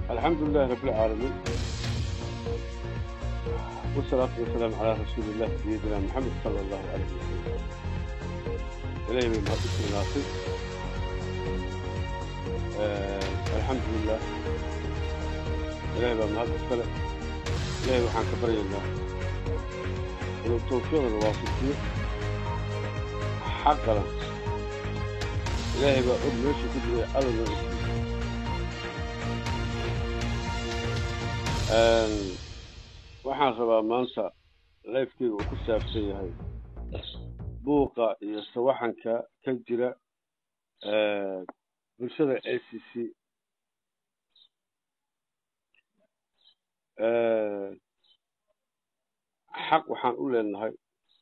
الحمد لله رب العالمين والصلاة والسلام على رسول الله سيدنا محمد صلى الله عليه وسلم إليه من مهدس الناصر آه الحمد لله إليه من مهدس السلام إليه وحان كبري الله ولو توفيق الواصلين حقا إلهي بقول ماشي كل أرض waxaan rabaa maanta lifekeyga uu ku saabsan yahay buuqa iyo sawaxanka ka jira bulshada a c c xaq waxaan u leenahay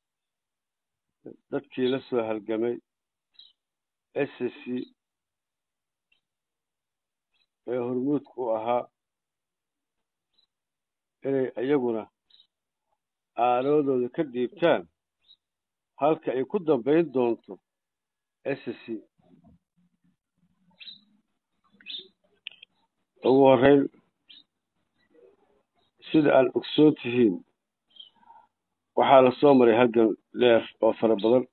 dadkii la soo halgamay a c c ee hormuudka u ahaa inay iyaguna aaroodooda ka dhiibtaan halka ay ku dambayn doonto s c ugu horreyn sida aan ogsoon tihiin waxaa la soo maray halgan dheer oo fara badan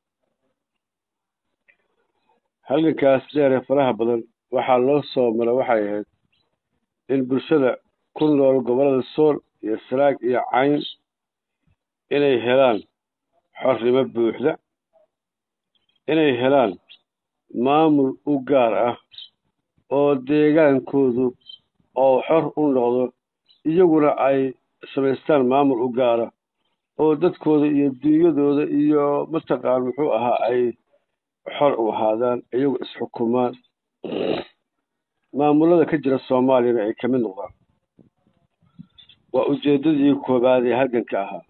halgankaas dheer ee faraha badan waxaa loo soo mara waxay ahayd in bulshada ku nool gobollada sool iyo saraag iyo cayn inay helaan xornimo buuxda inay helaan maamul u gaar ah oo deegaankoodu oo xor u noqdo iyaguna ay samaystaan maamul u gaara oo dadkooda iyo dunyadooda iyo mataqaan muxuu ahaa ay xor u ahaadaan iyagu isxukumaan maamulada ka jira soomaaliyana ay kamid noqdaan waa ujeeddadii koobaad ee halganka ahaa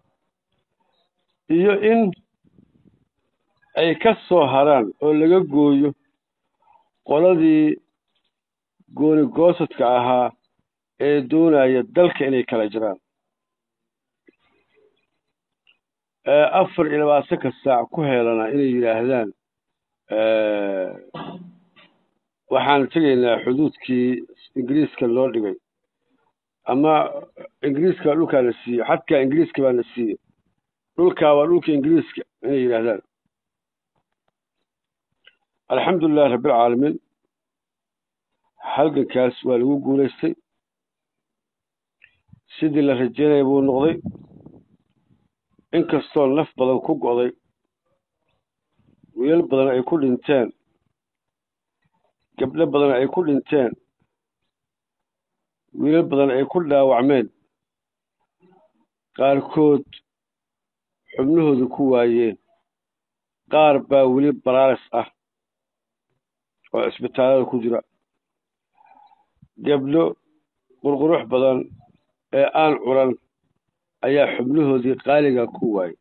iyo in ay ka soo haraan oo laga gooyo qoladii gooni goosadka ahaa ee doonaya dalka inay kala jiraan afar iyo labaatanka saac ku heelana inay yidhaahdaan waxaan tegaynaa xuduudkii ingiriiska loo dhigay ama ingiriiska dhulkaa la siiyo xadkaa ingiriiska baa la siiyo dhulkaa waa dhulka ingiriiska inay yidhaahdaan alxamdu lilahi rabbilcaalamiin halgankaas waa lagu guulaystay sidii la rajeynaya buu noqday inkastoo naf badan ku go'day wiilal badan ay ku dhinteen gabdho badan ay ku dhinteen wiilal badan ay ku dhaawacmeen qaarkood xubnahooda ku waayeen qaar baa weli baraaris ah oo cisbitaallada ku jira gabdho qurqurux badan ee aan curan ayaa xubnahoodii qaaliga ku waayey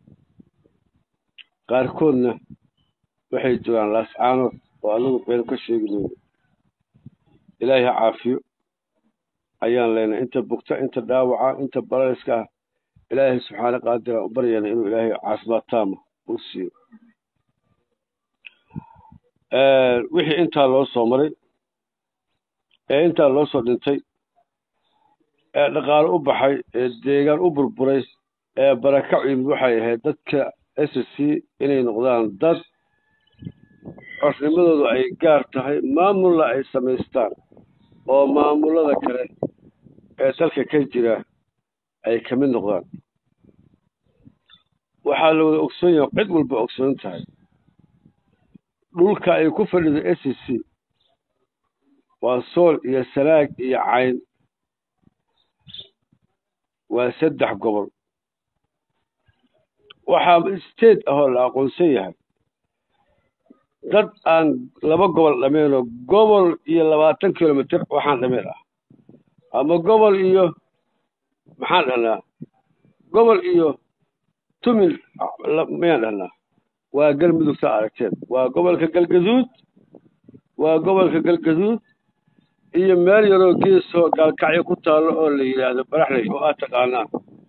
qaarkoodna waxay jiraan laascaanood oo anagu been ka sheegi mayno ilaahay ha caafiyo ayaan leenahay inta bugta inta dhaawaca inta barariska ah ilaahay subxaana qaadira u baryana inuu ilaahay caafimaad taama u siiyo wixii intaa loo soo maray ee intaa loo soo dhintay ee dhaqaalo u baxay ee deegaan u burburay ee barakac yimid waxay ahayd dadka s c inay noqdaan dad xornimadoodu ay gaar tahay maamulla ay samaystaan oo maamulada kale ee dalka ka jira ay ka mid noqdaan waxaa la wada ogsoon yahay cid walba ogsoon tahay dhulka ay ku fadhido s c waa sool iyo sanaag iyo cayn waa saddex gobol waxaa state ahoo la aqoonsan yahay dad aan laba gobol dhameenoo gobol iyo labaatan kilomitr waxaan dhameen ah ama gobol iyo maxaan dhahnaa gobol iyo tumil mayaan dhahnaa waa galmudugta aragteen waa gobolka galgaduud waa gobolka galgaduud iyo meel yaroo geesoo gaalkacyo ku taallo oo la yidhaahdo baraxley oo aad taqaanaan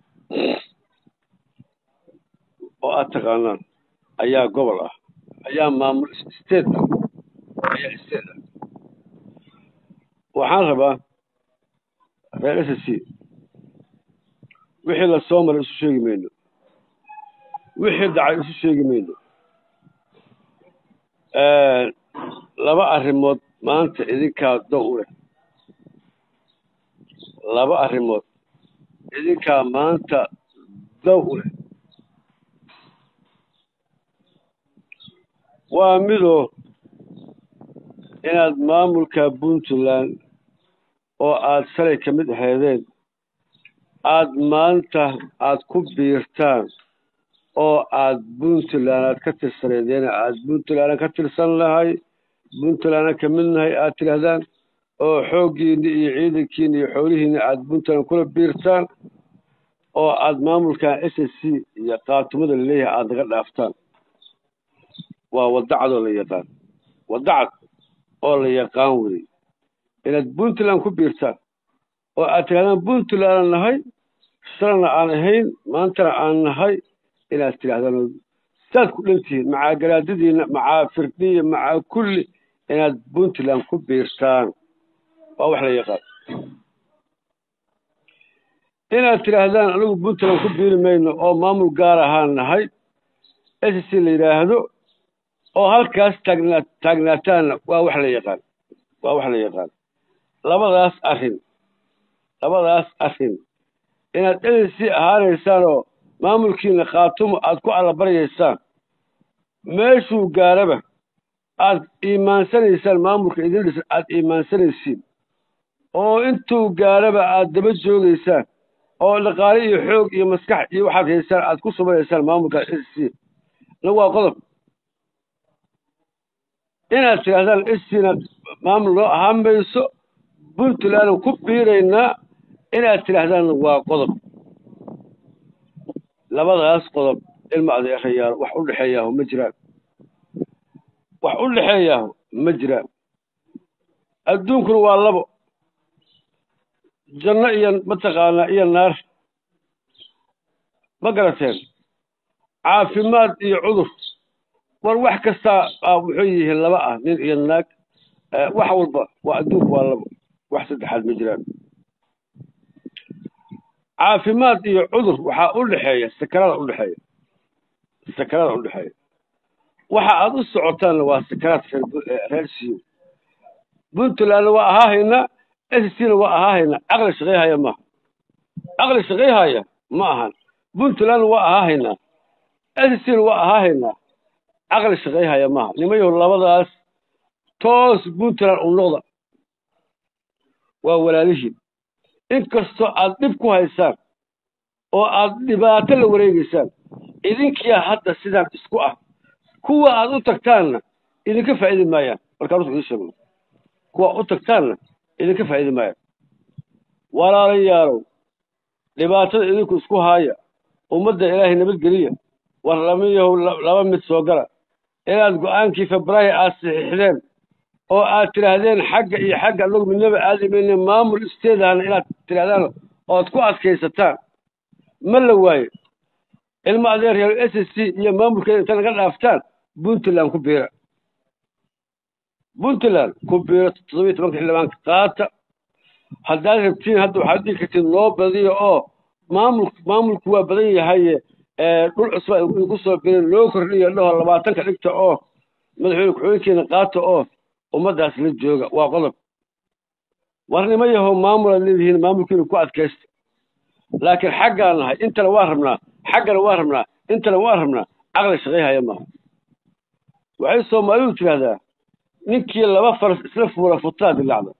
oo aad taqaanaan ayaa gobol ah ayaa maamul state ah ayaa state ah waxaan rabaa reer s c wixii la soo maray isu sheegi mayno wixii dhacay isu sheegi mayno laba arrimood maanta idinkaa dow u leh laba arrimood idinkaa maanta dow u leh waa midoo inaad maamulka puntland oo aada shalay ka mid ahaydeen aada maanta aada ku biirtaan oo aada puntland aad ka tirsaneedeen aada puntland ka tirsan lahay puntlandna ka mid nahay aada tidhaahdaan oo xooggiina iyo ciidankiina iyo xoolihiina aada puntland kula biirtaan oo aada maamulkan s s c iyo qaatumada laleeyahay aada naga dhaaftaan waa wadacad oo la yaqaan wadacad oo la yaqaan wey inaad puntland ku biirtaan oo aad tidhahdaan puntlandna nahay shalana aan ahayn maantana aan nahay inaad tidhahdaan saad ku dhantihiin macaa garaadadiina macaa firdiya macaa kulli inaad puntland ku biirtaan waa wax la yaqaan inaad tidhaahdaan anigu puntland ku biiri mayno oo maamul gaar ahaan nahay s c la yidhaahdo oo halkaas taagnaa taagnaataanna waa wax la yaqaan waa wax la yaqaan labadaas arrin labadaas arrin inaad s c ahaanaysaan oo maamulkiina khaatumo aada ku allabaryaysaan meeshuu gaaraba aada iimaansanaysaan maamulka idin dhisan aada iimaansanaysiin oo intuu gaaraba aada daba joogaysaan oo dhaqaale iyo xoog iyo maskax iyo waxaad haysaan aada ku subanaysaan maamulka s c na waa qodob inaad tidhahdaan s cna maamul noo ahaan mayso puntlandna ku biiraynaa inaad tidhaahdaanna waa qodob labadaas qodob ilma adeerayaal wax u dhexeeyaaho ma jiraan wax u dhexeeyaaho ma jiraan adduunkuna waa labo janno iyo mataqaanaa iyo naar ma garateen caafimaad iyo cudur war wax kastaa muxuu yihiin laba ah nin iyo naag wax walba waa adduunku waa labo wax saddexaad ma jiraan caafimaad iyo cudur waxaa u dhexeeya sakarada u dhexeeya sakarada u dhexeeya waxa aada u socotaanna waa sakaraad reer siyo puntlandna waa ahaahaynaa s c na waa ahaahaynaa caqli shaqayhaya maaha caqli shaqayhaya ma ahan puntlandna waa ahaahaynaa s c na waa ahaahaynaa caqli shaqayhaya maaha nimayahu labadaas toos puntland u noqda waa walaalihiin inkastoo aad dhib ku haysaan oo aad dhibaato la wareegaysaan idinkiyaa hadda sidaan isku ah kuwa aad u tagtaanna idinka faa'idi maayaan markaan ruux idin sheegno kuwa u tagtaanna idinka faa'idi maayaan walaalayaalow dhibaatada idinku isku haaya ummadda ilaahay nabadgeliya war lamayahow laba mid soo gala inaad go-aankii febraayo aad saxiixdeen oo aad tidhaahdeen xagga iyo xagga anagu midnaba aadimayne maamul isteedahana inaad tidhahdaan ood ku adkaysataan ma la waayo ilmo adeeryaal s s c iyo maamulkeeda inta naga dhaaftaan puntland ku biira puntland ku biira toddobiyo tobanka xildhibaanka qaata haddaad rabtiin hadda waxaad dhigi kartiin loo badiyo oo maamul maamulku waa badan yahaye dhul cusba idinku soo birin loo kordhiyo dhaho labaatanka dhigta oo madaxweyne ku-xigeenkeena qaata oo ummaddaas la jooga waa qodob war nima yahow maamulaad leedihiin maamulkiina ku adkaysta laakiin xaggaan nahay intana waa rabnaa xaggana waa rabnaa intana waa rabnaa caqli shaqayhaya maaha waxay soomaalidu tidhaahdaa ninkii laba faras isla fuula futaa dilacda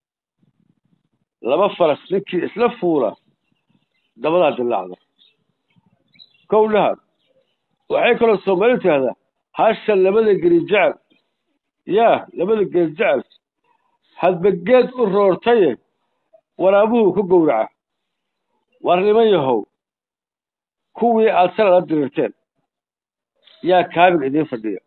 laba faras ninkii isla fuula dabadaa dilacda kow dhahaad waxay kaloo soomaalidu tidhahdaa hasha labada geli jecel yaa labada geli jecel hadba geed u roortaye waraabuhu ku gowraca war niman yahow kuwii aad sala la dirirteen yaa kaabig idiin fadhiya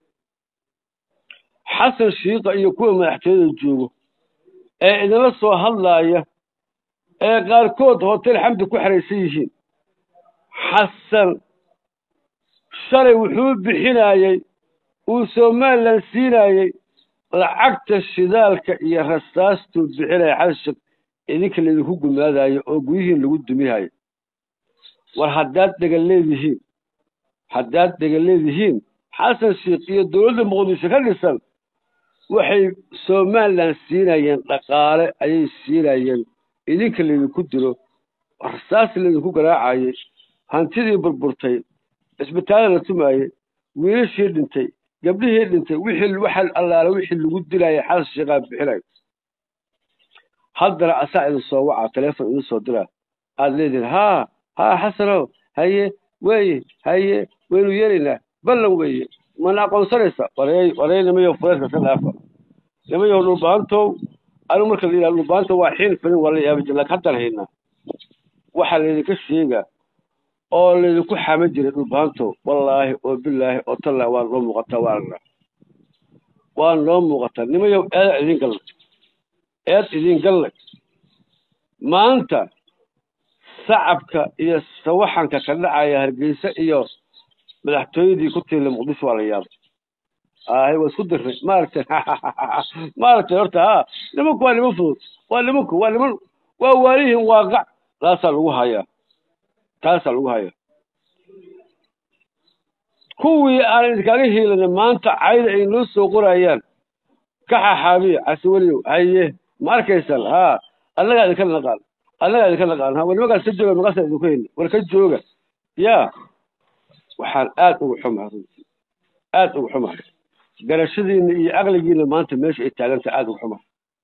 xasan shiika iyo kuwa madaxtooyada joogo ee idinla soo hadlaaya ee qaarkood hotel xamdi ku xeraysan yihiin xasan shalay wuxuu bixinaayey uu somalilan siinaayey lacagta shidaalka iyo rasaastuu bixinaya xasan idinka laydinku gumaadayo oo guryihiin lagu dumihayo war haddaad dhegan leedihiin haddaad dhegan leedihiin xasan sheikh iyo dowladda muqdisho ka dhisan waxay somalilan siinayeen dhaqaale ayay siinayeen idinka laydinku dilo rasaas laydinku garaacayay hantidii burburtay cisbitaallada la tumaayey wiilashii dhintay gabdhihii dhintay wixii waxa allaale wixii lagu dilayay xasan sheikhaa bixinayo haddana asaa idin soo wacaa teleefon idin soo diraa aada leedihin haa haa xasanow haye weeye haye waynu yeelaynaa ballan weeye mana aqoonsanaysa wareey wareey nimayow fureedka ka dhaafa nimayow dhulbaantow anigu marka la yidhaha dhulbaanta waa xiin filin waa la yaaba jir laakiin haddaan haynaa waxaa laydinka sheegaa oo laydinku xama jiray dhulbaantow wallaahi oo bilaahi oo tallaahi waa noo muuqataa waa arnaa waa noo muuqataa nimayow eeda idin gallay eed idin gallay maanta sacabka iyo sawaxanka ka dhacaya hargeysa iyo madaxtooyadii ku tiila muqdisho waa la yaabay ahay waa isku dirnay maaragtay maaragtay horta ha nimanku waa niman fudud waa nimanku waa niman waa waalihin waaqac taasaa lagu hayaa taasaa lagu hayaa kuwii aan idinkaga hiilanay maanta cayda ay noo soo qorayaan ka xaxaabiya casweliyow haye ma arkaysaan ha annagaa idinka naqaan annagaa idinka naqaan ha war nimankaas ka jooga maqasa idinku hayni war ka jooga yaa waxaan aad ugu xumahay runtii aad ugu xumahay garashadiina iyo caqligiina maanta meesha ay taaganta aad ugu xumahay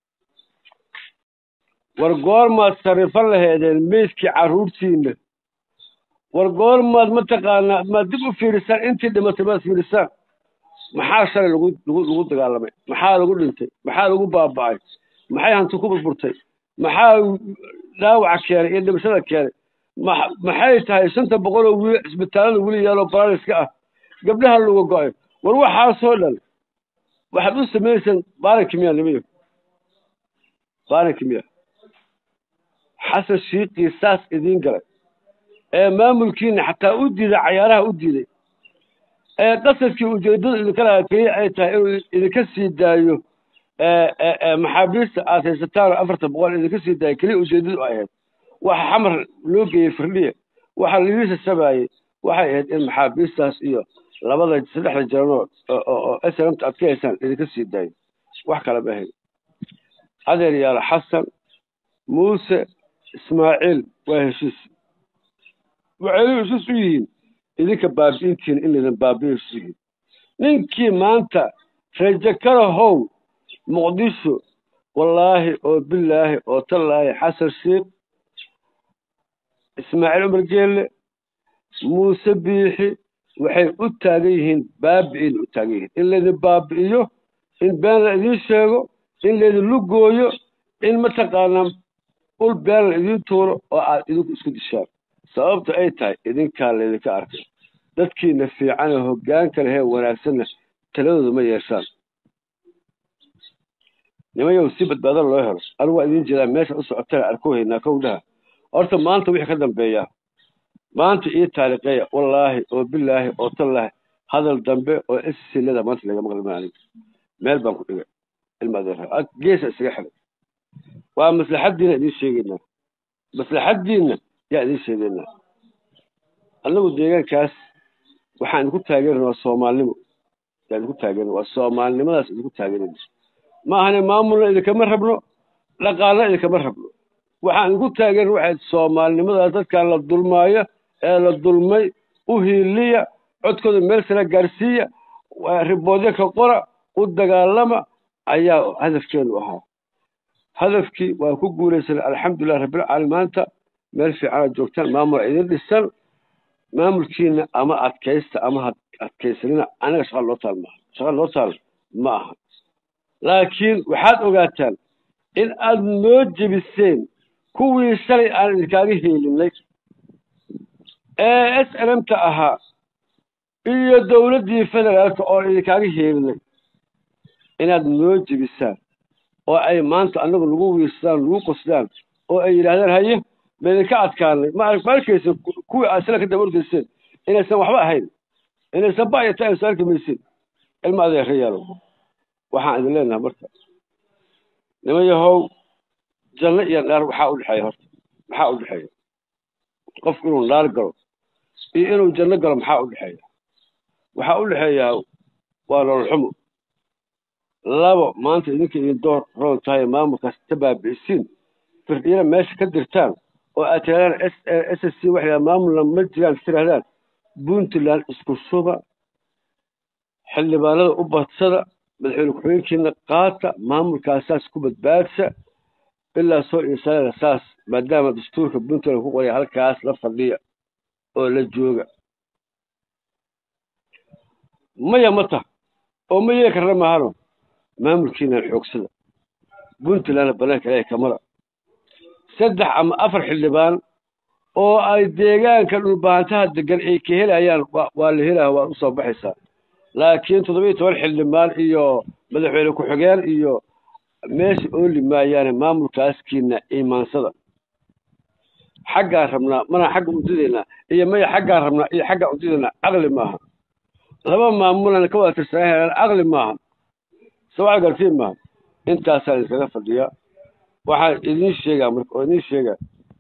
war goormaad sarrifan laheedeen meydkii carruurtiina war goormaad mataqaanaa maad dib u fiirisaan intii dhimatay maad fiirisaan maxaa shalay lagu lagu lagu dagaalamay maxaa lagu dhintay maxaa lagu baaba'ay maxay hanti ku burburtay maxaa dhaawaca keenay iyo dhimashada keenay ma maxay tahay shanta boqol oo wiil cisbitaallada weli yaaloo baraaliska ah gabdhaha laga go'ay war waxaasoo dhan waxaad u samaysaan baaranki miya nimayo baaranki miya xasan shiiqii saas idiin galay ee maamulkiina xataa u diiday cayaaraha u diiday ee qasadkii ujeeddada idinka lahaa keliya ay tahay inuu idinka sii daayo maxaabiista aad haysataan oo afartan boqol idinka sii daayo keliya ujeeddadu ay ahayd waxa xamar loo geeyey firdhiya waxa lidiisa sabaayey waxay ahayd in maxaabiistaas iyo labada saddexda jaranoo oo snmta aad ka haysaan idinka sii daayo wax kale ma ahayd adeer yaalo xasan muuse ismaaciil waa heshiis waxay heshiis u yihiin idinka baabi'intiina in laydin baabi'i heshiis yihiin ninkii maanta rajo kalahow muqdisho wallaahi oo bilaahi oo tallaahi xasan sheekh ismaaciil cumar geelle muuse biixi waxay u taagan yihiin baabi'ina u taagan yihiin in laydin baabi'iyo in been la idiin sheego in laydin lugooyo in mataqaanaa ul been la idiin tuuro oo aad idinku isku dishaan sababta ay tahay idinkaa laydinka arkay dadkiina fiicane hoggaanka lehee wanaagsanna taladooda ma yeeshaan nimayow si badbaado loo helo anigu waa idiin jeedaa meesha u socotana arku haynaa kowdhaha horta maanta wixii ka dambeeyaa maanta ii taariikheeya wallaahi oo bilaahi oo tallaahi hadal dambe oo isilada maanta laga maqli maanin meel baan ku dhigay ilma adeer geesa isaga xidhay waa maslaxaddiina idiin sheegaynaa maslaxaddiinna yaa idiin sheegaynaa annagu deegaankaas waxaan idinku taageerana waa soomaalnimo yaa idinku taageerana waa soomaalinimadaas idinku taageerana ma ahane maamulna idinkama rabno dhaqaalna idinkama rabno waxaan idinku taageerna waxay soomaalinimadaas dadkan la dulmaayo ee la dulmay u hiiliya codkooda meel sare gaarsiiya riboodyo ka qora u dagaalama ayaa hadafkeenu ahaa hadafkii waa ku guulaysanay alxamdulilah rabbilcaalamiin maanta meel fiicanaad joogtaan maamul idin dhisan maamulkiina ama adkaysta ama adkaysanina anaga shaqa loo taal maaha shaqa loo taal ma aha laakiin waxaad ogaataan in aad noo jebiseen kuwii shalay aan idinkaaga heelinay ee s n m ta ahaa iyo dowladdii federaalka oo idinkaaga heelinay inaad noo jebisaan oo ay maanta annagu nagu wiirsadaan nagu qosdaan oo ay yidhaahdaan haye ma idinka adkaanay ma ma arkaysa kuwii aad sila ka daba ordayseen inaysan waxba ahayn inaysan ba'yata aysan arki maysin ilma adeerayaalo waxaan idin leenahay marka niman yahow janno iyo naar waxaa u dhexeeya horta maxaa u dhexeeya qofku inuu naar galo iyo inuu janno galo maxaa u dhexeeya waxaa u dhexeeyaa waa nolol xumo labo maanta idinka idin door roon tahay maamulkaas ta baabi'isiin firdhiyana meesha ka dirtaan oo aad tirahdaan s s c waxay maamulna ma jiraan tirahdaan puntland isku suba xildhibaanada u badsada madaxweyne ku-xigeenkiina qaata maamulkaasaas ku badbaadsa ilaa soo iisaana saas maadaama dastuurka puntland ku qoraya halkaas la fadhiya oo la jooga maya ma tah oo ma yeeli karna mahano maamulkiinan xoogsada puntlandna banaanka ilaahay kamara saddex ama afar xildhibaan oo ay deegaanka dhulbaantaha degan ay ka helayaan waa la helaya waa usoo baxaysaa laakiin toddoba iyo toban xildhibaan iyo madaxweyne ku-xigeen iyo meesha ooli maayaane maamulkaaskiina iimaansada xaggaan rabnaa mana xagga udidaynaa iyo maya xaggaan rabnaa iyo xaggaan udidaynaa caqli maaha laba maamulan ka wada tirsanaa helaan caqli maaha sawaca gartiin maaha intaasaan iskaga fadhiyaa waxaan idiin sheegaa marka oo idiin sheegaa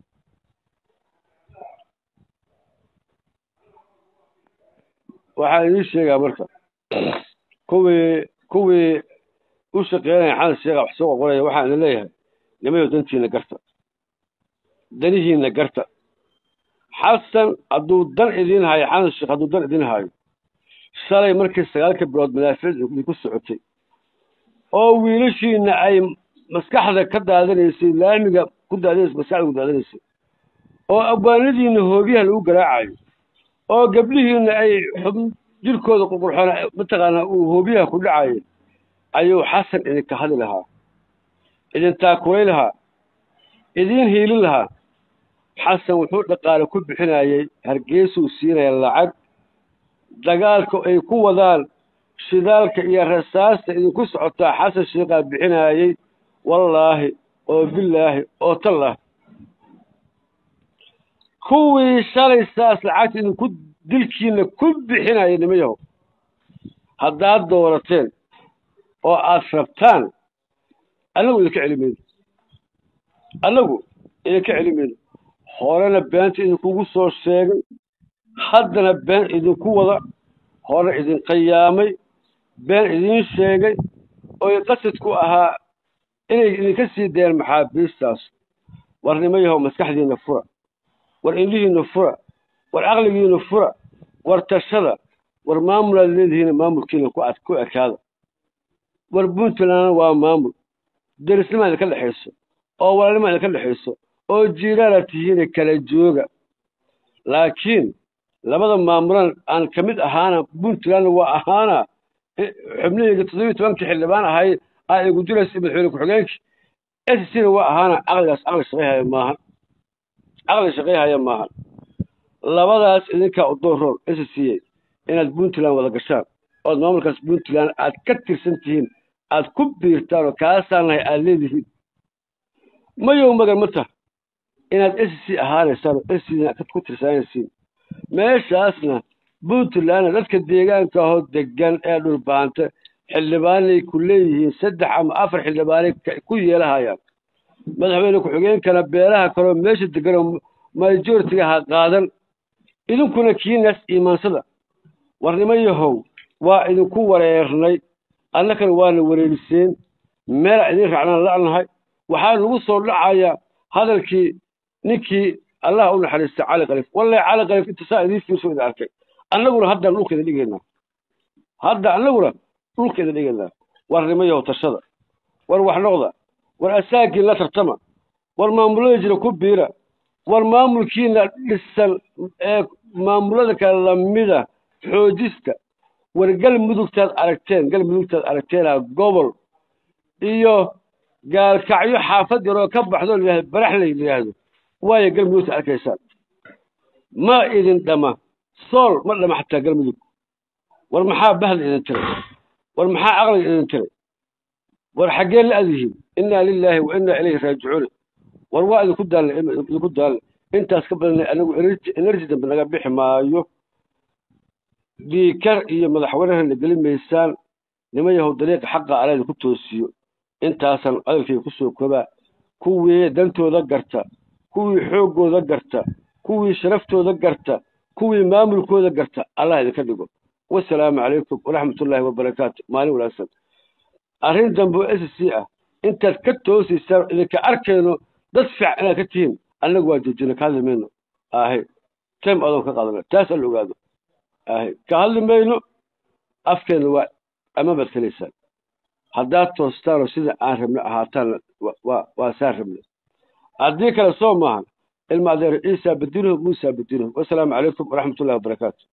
waxaan idiin sheegaa marka kuwii kuwii u shaqeynaya xasan sheekha wax soo qoqoraya waxaan idin leeyahay nimayo dantiina garta danihiina garta xasan hadduu dan idiin hayo xasan sheekh hadduu dan idiin hayo shalay markii sagaalka bilood madaaficda idinku socotay oo wiilashiina ay maskaxda ka daadanaysay laamiga ku daadanaysay maskaxda ku daadanaysay oo abwaanadiina hoobiyaha lagu garaacayo oo gabdhihiina ay xub jirkooda qurqurxoona mataqaanaa uu hoobiyaha ku dhacayo ayuu xasan idinka hadli lahaa idin taakulay lahaa idiin hiilin lahaa xasan wuxuu dhaqaale ku bixinayey hargeysuu siinaya lacag dagaalka ay ku wadaan shidaalka iyo rasaasta idinku socotaa xasan sheekhaa bixinayey wallaahi oo bilaahi oo tallah kuwii shalay saas lacagta idinku dilkiina ku bixinaya nimayahow haddaad doorateen oo aad rabtaan annagu idinka celi mayno annagu idinka celi mayno horena beenta idinkugu soo sheegay haddana been idinku wada hore idin qayaamay been idiin sheegay oy qasadku ahaa inay idinka sii dayeen maxaabiistaas war nimayahow maskaxdiinna fura war indhihiinna fura war caqligiinna fura war tashada war maamulaad leedihiina maamulkiina ku ad ku ekaada war puntlandna waa maamul derisnimaa idinka dhexayso oo walaalnimaa idinka dhexayso oo jiiraana tihiina kala jooga laakiin labada maamulan aan ka mid ahaana puntlandna waa ahaana xubnihayga toddobiyi tobankii xildhibaan ahay aa igu diraysa madaxweyne ku-xigeenkii s cna waa ahaana caqligaas caqli shaqayhaya maahan caqli shaqayhaya maahan labadaas idinkaa udooroon s c a inaad puntland wada gashaan ood maamulkaas puntland aad ka tirsan tihiin aad ku biirtaan oo kaasaan nahay aad leedihiin mayow magan ma tah inaad s c ahaanaysaan oo s c ku tirsanaysiin meeshaasna puntlandna dadka deegaanka ahoo degan ee dhulbaanta xildhibaanay ku leeyihiin saddex ama afar xildhibaanay ku yeelahayaan madaxweyne ku-xigeenkana beelaha kaleo meesha deganoo majoritiga ha qaadan idinkuna kiinaas iimaansada warnimo yahow waa idinku wareernay annakana waana wareeriseen meelaa idin raacnaan la'nahay waxaa nagu soo dhacayaa hadalkii ninkii allah u naxariistay cali kalif wallahi cali kalif inta saa idiin fiirso idin arkay annaguna haddaan dhulka idin dhigaynaa hadda annaguna dhulka idin dhigaynaa warnimo yahow tashada war wax noqda war asaagii la tartama war maamulada jira ku biira war maamulkiina dhisan ee maamulada kale lamida xoojista war galmudugtaad aragteen galmudugtaad aragteenaa gobol iyo gaalkacyo xaafad yaroo ka baxdo layihahdo baraxley layidhaahdo waayo galmudugta arkaysaan ma idin dhama sool ma dhama xataa galmudug war maxaa bahda idin tiray war maxaa caqliga idin tiray war xaggee la adyihiin innaa lilaahi wa innaa ilayhi raajicuun war waa idinku daalna idinku daalna intaas ka badan anagu energy dambe naga bixi maayo diikar iyo madaxweynehana geli maysaan nima yahow dariiqa xaqa ala idinku toosiyo intaasaan codalkayga kusoo koobaa kuwii dantooda garta kuwii xooggooda garta kuwii sharaftooda garta kuwii maamulkooda garta allah idinka dhigo wasalaamu calaykum waraxmatullaahi wabarakaatu maalin wanaagsan arrin dambe oo s c ah intaad ka toosiysaan idinka arkayno dad fiican inaad ka tihiin annagu waa joojina ka hadli mayno ahe time adoon ka qaadana taas alla ogaado ahe ka hadli mayno afkeena waa ama baad kelaysaan haddaad toostaanoo sida aan rabno ahaataan waa waa saan rabna haddii kale soo maahan ilma adeer ciisa badinuhu muusa badinuhu wasalaamu calaykum waraxmatullahi wabarakaatu